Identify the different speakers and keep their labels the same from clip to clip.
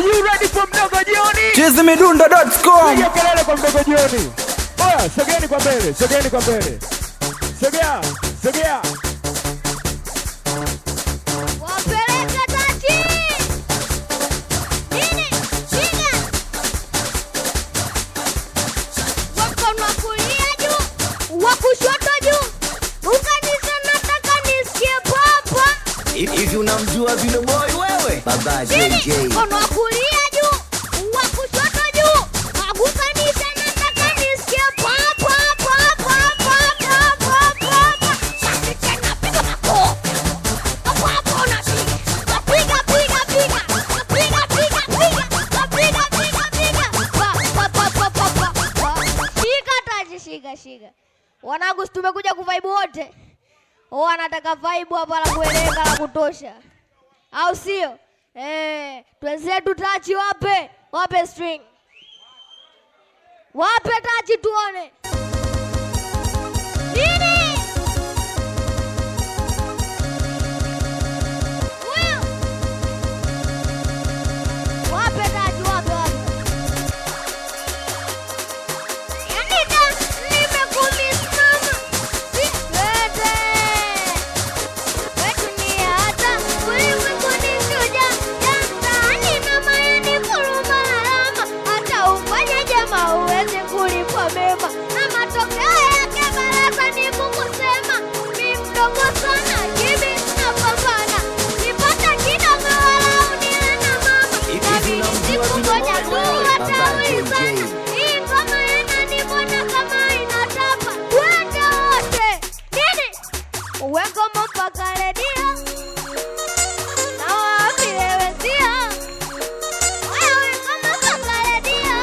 Speaker 1: Are you ready for mdogo jioni?
Speaker 2: chizimidundo.com
Speaker 1: Piga kelele kwa mdogo jioni. Oya, sogeni kwa mbele, sogeni kwa mbele. Sogea, sogea.
Speaker 3: Wapeleka tati. Nini? Shika. Wa mkono wa kulia juu, wa kushoto juu. Ukanisa nataka nisikie papa.
Speaker 4: Hivi unamjua vile boy wewe? Baba
Speaker 3: Nini?
Speaker 4: JJ.
Speaker 3: Mkono wa kulia juu, wa kushoto juu. Ukanisa nataka nisikie papa, papa, papa, papa. Basi tena piga makofi. Hapo hapo unapiga. Piga, piga, piga. Piga, piga, piga. Piga, piga, piga. Pa, pa, pa, pa, pa, pa, pa. Shika taji, shika, shika. Wanangu, si tumekuja kuvaibu wote. Oh, anataka vibe hapa la kueleka la kutosha, au sio? Eh, twenzetu tachi, wape wape string, wape tachi tuone nini. Huyo. Wape tachi, wape wape. Yani da nimekumiss mama, si twende wetunia hata ulimwenguni shuja jamtaani mama yani kuruma alama hata ufanye jema uwezi kulipwa mema na matokeo yake baraza ni kukusema mi mdogo sana kimi napambana nipata kidogo wala unile na mama nabidi sikungoja tu wataulizana hii ngoma yananibona kama inatapa twende wote nini uweko mpaka redio na waambie wenzio wewe kama mpaka redio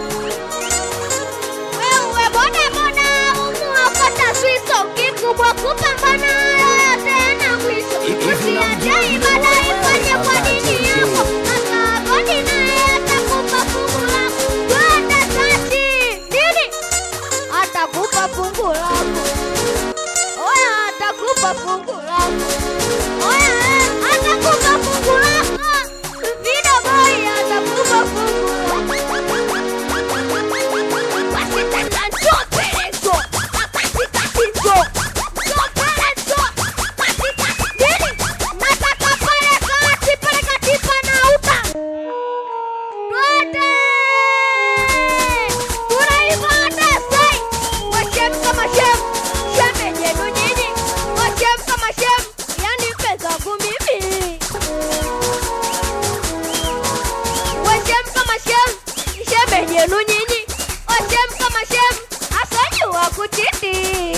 Speaker 3: wewe boda boda umuokota swiso kikubwa kupambana yoyote na mwisho usiache ibada ifanye kwa dini yako hata godi naye atakupa fungu lako twende tati nini atakupa fungu lako Oya atakupa fungu lako. Oya eh, atakupa fungu lako. Vida boy atakupa fungu lako. Basi tata njoo mbele njoo. Katikati njoo. Njoo mbele njoo. Katikati nini? Nataka pale kati pale kati panauka. Twende. Tunaiva hata sai. Washem kama shem. Shem yenu nyinyi. Washem kama shem. Yani pesa zangu mimi. Washem kama shem. Shem yenu nyinyi. Washem kama shem. Asajua kuchiti.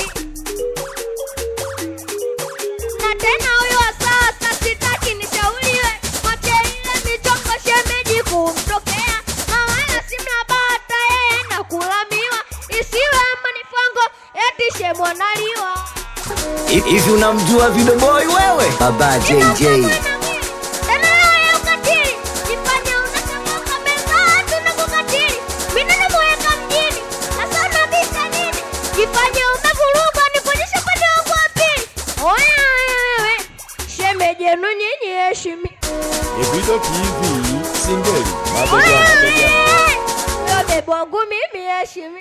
Speaker 3: Na tena huyo wa sasa sitaki nishauriwe. Mwache ile michongo shemeji kumtokea. Na wala si mnabata yeye na kulamiwa. Isiwe manifango eti shemo naliwa.
Speaker 4: Hivi unamjua vile boy wewe? Baba JJ.
Speaker 3: Tena roho ya ukatili. Jifanye unashangaa kabisa tunakukatili. Mimi namuweka mjini. Sasa unabisha nini? Jifanye umevurugwa nikuonyeshe upande wangu wa pili. Oya wewe. Shemeji yenu nyinyi heshimi.
Speaker 1: Evido TV, singeli,
Speaker 3: Oya
Speaker 1: mabega, mabega.
Speaker 3: wewe. Huyo bebo wangu mimi heshimi.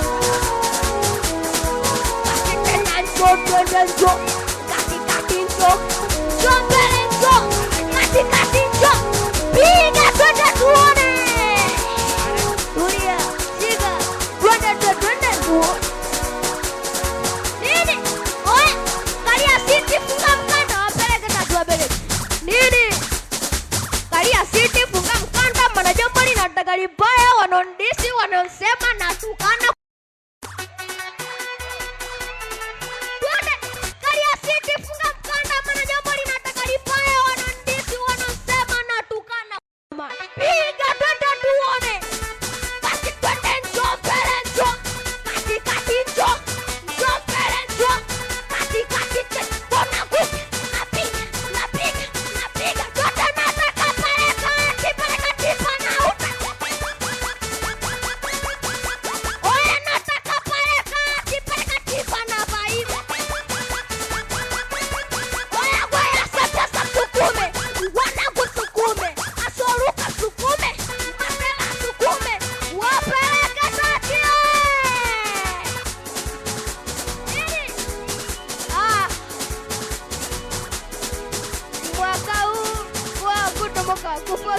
Speaker 3: Basi tena njoo twende njoo. Katikati njoo. Njoo mbele njoo. Katikati njoo. Piga twende tuone. Tulia. Shika. Twende twende twende tuone. Nini? Oya. Kalia siti funga mkanda wapeleke tatu wapeleke. Nini? Kalia siti funga mkanda maana jambo linataka libaya wanaondisi wanaosema na tukana Twende. Kalia siti funga mkanda maana jambo linataka libaya wanaondisi wanaosema na tukana Piga twende tuone. Basi twende njoo mbele njoo. Katikati njoo. Njoo mbele njoo. Katikati tena. Mbona kupi? Napiga, napiga, napiga. Twende nataka pale kati, pale kati panauka. Oya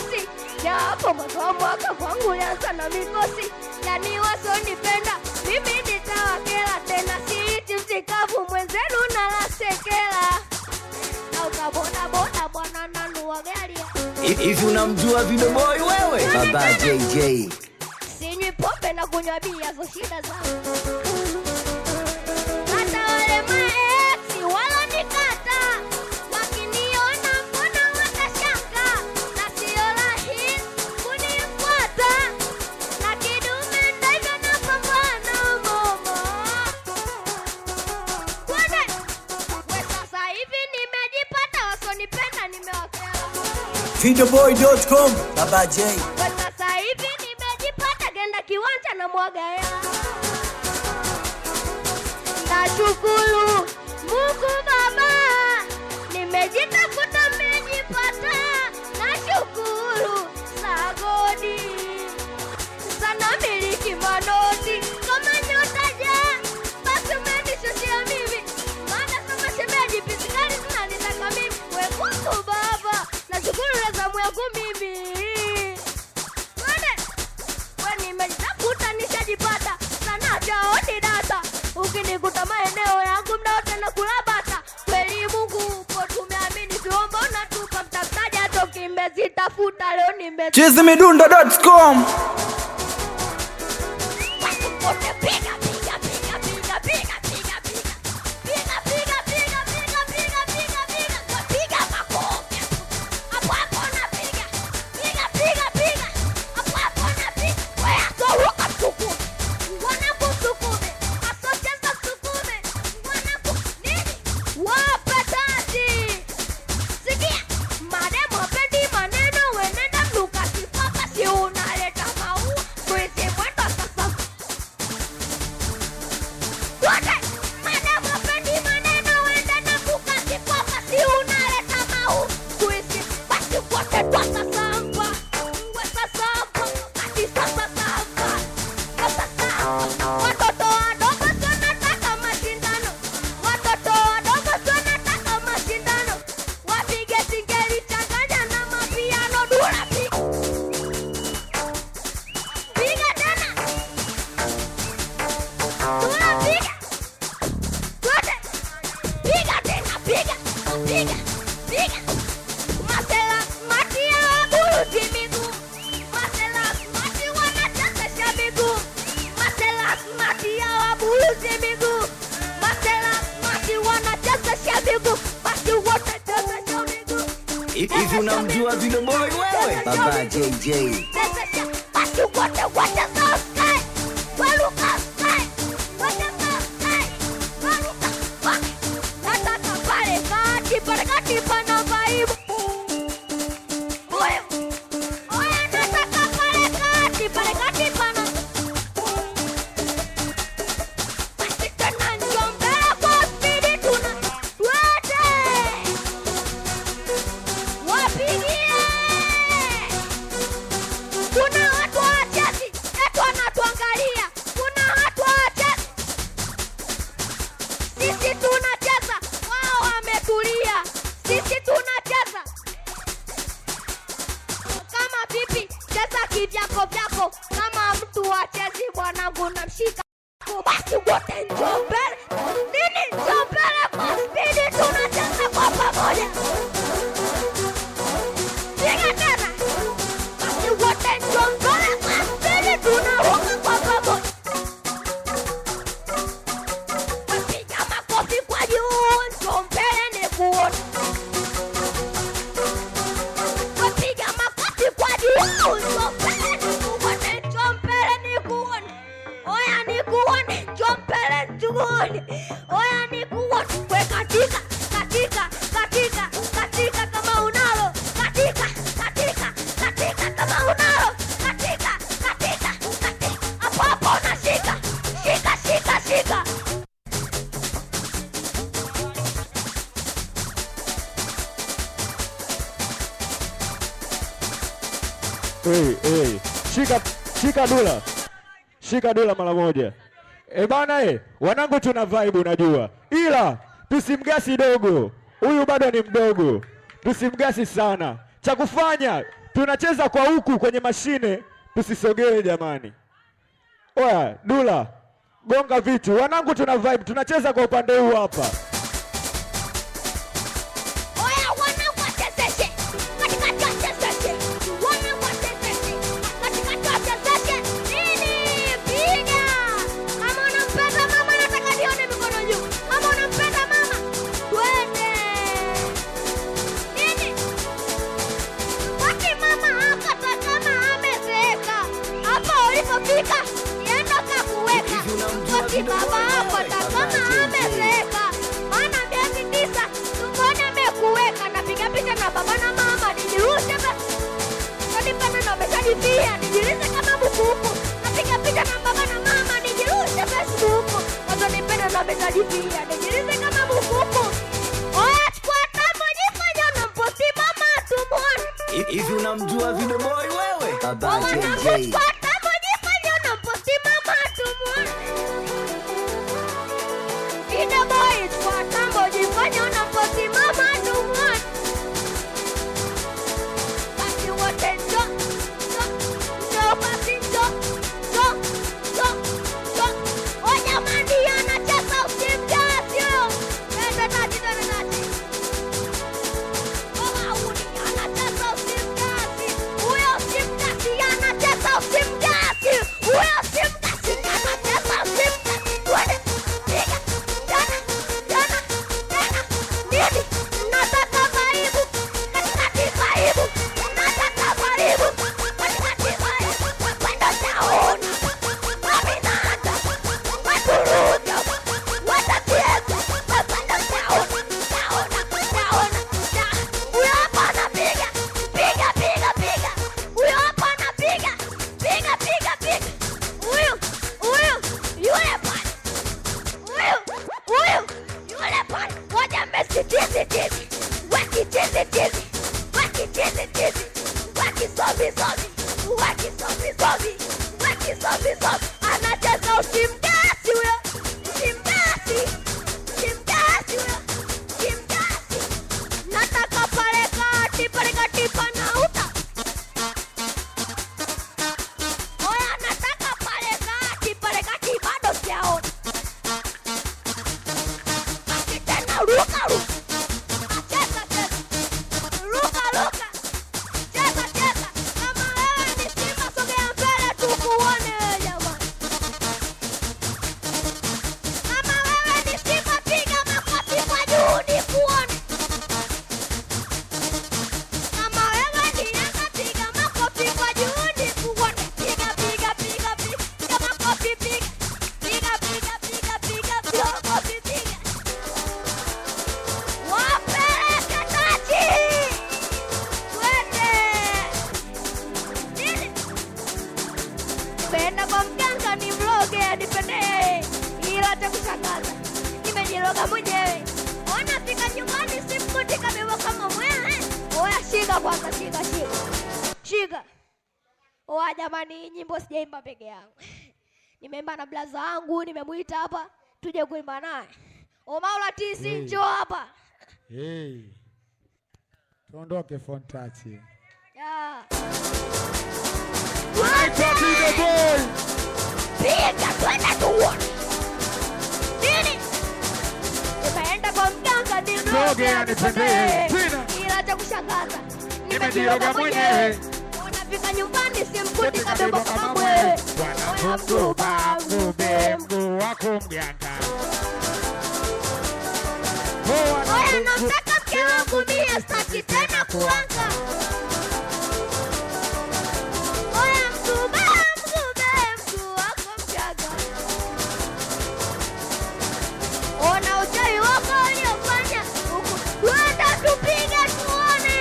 Speaker 3: mikosi japo mwanzo wa mwaka kwangu yanza na mikosi yani wasonipenda mimi nitawakela tena siiti msikavu mwenzenu nalasekela na ukabodaboda bwana nanua gari
Speaker 4: Hivi unamjua Video Boy wewe? Baba JJ.
Speaker 3: sinywi pombe na kunywa bia zo shida zangu hata wale maeksi walonikata wakiniona mbona wakashanga na sio rahisi kunifuata na kidume ndivyo napambana mama kwende we sasa hivi nimejipata wasonipenda nimewakela
Speaker 4: Videoboy.com. Baba J.
Speaker 3: kwa sasa hivi nimejipata genda kiwanja na mwaga hela nashukuru mungu baba nimejitafuta nimejipata nashukuru sagodi sana miliki manoti kama nyotaja basi umenishushia mimi maana kama shemeji pisikali zinanitaka mimi we mungu baba nashukuru na zamu yangu mimi Twende. we nimejitafuta nishajipata sana jaoni data ukinikuta maeneo yangu mdaote na kulabata kweli mungu upo tumeamini tuomba unatupa mtafutaji hata ukimbezitafuta leo nimbe
Speaker 4: Chizimidundo.com.
Speaker 3: Wote piga, piga, piga, piga, piga, piga, piga. Piga, piga, piga, piga, piga, piga, piga. Kwa piga makofi. Hapo hapo unapiga. Piga, piga, piga. Hapo hapo unapiga. We, atoroka msukume. Wanangu msukume. Asocheza msukume. Wanangu, nini? Wape tati. Sikia, mademu hapendi maneno, wenenda mnuka kipaka, si unaleta maua, tuishi mwendo sasa. Wote, mademu hapendi maneno, wenenda mnuka kipaka, si unaleta maua, tuishi basi wote twasasamba. Wasasamba, basi sasasamba. Sasasamba. Watoto wadogo tunataka mashindano, watoto wadogo tunataka mashindano, wapige singeli changanya na mapiano dura piga piga tena dura piga wote piga tena piga piga piga masela mati ya waburuti miguu masela mati wanachezesha miguu masela mati ya waburuti miguu masela mati wanachezesha miguu basi wote chezesha miguu
Speaker 4: Hivi unamjua Video Boy wewe? Baba JJ.
Speaker 3: basi wote wote saskai waluka skai wote saskai waluka wake nataka pale kati pale kati pana vaibu oya oya nataka pale kati pale kati pana basi tena njombea kwa spidi tuna wote wapigie kuna watu wachezi etu wanatuangalia kuna watu wachezi sisi tunacheza wao wametulia sisi tunacheza kama vipi cheza kivyako vyako kama mtu wachezi bwanangu namshika basi wote njoo mbele nini njoo mbele kwa spidi tunacheza kwa pamoja piga tena basi wote njoo mbele kwa spidi tunaruka kwa pamoja wapiga makofi kwa juu njoo mbele nikuone wapiga makofi kwa juu njoo mbele nikuone njoo mbele nikuone oya nikuone njoo mbele nikuone oya nikuone we katika katika katika katika kama unalo katika katika katika kama unalo katika katika katika hapo hapo unashika shika shika shika
Speaker 1: Hey, hey. Shika, shika dula, shika dula mara moja. E bana, e, wanangu tuna vibe unajua, ila tusimgasi dogo, huyu bado ni mdogo, tusimgasi sana. Cha kufanya tunacheza kwa huku kwenye mashine, tusisogee jamani. Oya, Dula, gonga vitu. Wanangu tuna vibe, tunacheza kwa upande huu hapa.
Speaker 3: Oya, wanangu wachezeshe. Katikati wachezeshe. Wanangu wachezeshe. Katikati wachezeshe. Nini? Piga. Kama unampenda mama, nataka nione mikono juu. Kama unampenda mama, twende. Nini? Wakati mama akata kama amezeeka. Hapa ulipofika, nienda kakuweka. Wakati baba akata kama amezeeka. Maana miezi tisa, tumboni amekuweka. Napiga picha na baba na mama, nijirushe basi. Kanipenda na umeshajipia, nijirushe kama bukuku. Napiga picha na baba na mama, nijirushe Facebook. Watanipenda na umeshajipia, nijirushe kama bukuku. Oya, chukua tambo, jifanye unamposti mama, tumuone.
Speaker 4: Hivi unamjua Video Boy wewe? Baba
Speaker 3: Wanangu,
Speaker 4: JJ.
Speaker 3: chukua tambo, jifanye unamposti mama, tumuone. Ida boy, chukua tambo, jifanye unamposti mama, tumuone. Basi wote njoo, njoo, njoo basi njoo, njoo, njoo, njoo. Oh, jamani, anacheza usimjasi huyo. Twende tati, twende tati. Oh, wauni, anacheza usimjasi. Huyo usimjasi, anacheza usimjasi. Huyo usimjasi, anacheza usimjasi. Twende, piga, tena, tena, tena. Nini? Nataka karibu, katikati karibu. Nataka karibu, katikati karibu. Kwenda taona, waminaata, waturuja, watatieza, wakwenda taona, taona, taona, taona. Huyo hapa anapiga, piga, piga, piga. Huyo hapa anapiga, piga, piga, piga. Huyu, huyu, yule pale. Huyu, huyu, yule pale. Ngoja Messi tizi tizi. Weki tizi tizi. Weki tizi tizi. Weki sobi sobi. Weki sobi sobi. Weki sobi sobi. Anacheza usimgasi huyo. Usimgasi. Usimgasi huyo. Usimgasi. Nataka pale kati, pale kati panauta. Oya, nataka pale kati, pale kati bado sijaona. Basi tena ruka ruka. Cheza cheza. Ruka ruka. Cheza cheza. Kama wewe ni Simba sogea mbele tukuone jamani. Kama wewe ni Simba piga makofi kwa juu nikuone. Kama wewe ni Yanga piga makofi kwa juu nikuone. Piga piga piga piga makofi piga. Piga piga piga piga piga makofi piga. Wapeleke taji. Twende. Nini? Nimeenda kwa mganga ni mroge anipendee, ila cha kushangaza nimejiroga mwenyewe. Ona fika nyumbani simkuti kabeba kama mwewe. Oya, shika kwanza, shika shika shika. Oya jamani, hii nyimbo sijaimba peke yangu, nimeimba na blaza wangu, nimemwita hapa tuje kuimba naye. Omaula tisi,
Speaker 2: Hey.
Speaker 3: njoo hapa.
Speaker 2: Hey. Tuondoke Fontachi.
Speaker 3: Ya.
Speaker 1: Anaitwa Video Boy.
Speaker 3: piga twende tuone nini nimeenda kwa mganga
Speaker 1: Mroge
Speaker 3: niroge
Speaker 1: anipendee.
Speaker 3: anipendee
Speaker 1: Tena.
Speaker 3: ila cha kushangaza
Speaker 1: Nimejiroga mwenyewe.
Speaker 3: unafika nyumbani simkuti
Speaker 1: Kote
Speaker 3: kabeba
Speaker 1: kabeba
Speaker 3: kama
Speaker 1: kama
Speaker 3: mwewe
Speaker 1: mwewe. Bwana mguu bangu be mguu wako mganga. Oh,
Speaker 3: oya
Speaker 1: wana-
Speaker 3: namtaka mke wangu mie staki tena kuanga oya mgube mgube mguu wako mgaga ona uchawi wako uliofanya huku twenda tupige tuone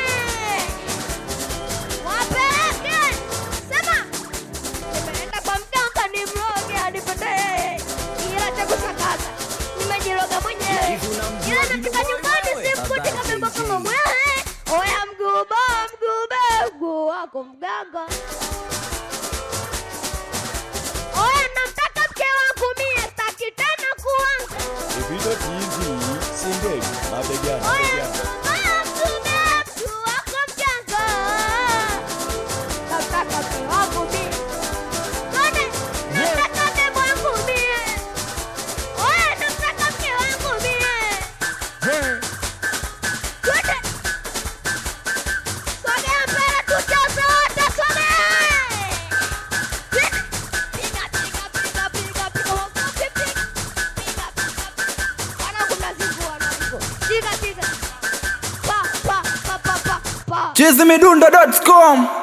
Speaker 3: wapeleke sema nimeenda kwa mganga ni mroge anipendee ila cha kushangaza nimejiroga mwenyewe
Speaker 4: Hivi unamjua
Speaker 3: ila
Speaker 4: Video
Speaker 3: nafika
Speaker 4: Boy
Speaker 3: nyumbani
Speaker 4: wewe?
Speaker 3: simkuti
Speaker 4: Baba
Speaker 3: kabeba
Speaker 4: JJ.
Speaker 3: kama mwewe oya mguu
Speaker 2: We,
Speaker 3: Twende. Sogea mbele tucheze wote, sogea. Twende. Piga, piga, piga, piga, piga, makofi, piga. Piga, piga, piga. Wanangu mnazingua, wanangu. Piga, piga. Pa, pa, pa, pa, pa, pa.
Speaker 4: chizimidundo.com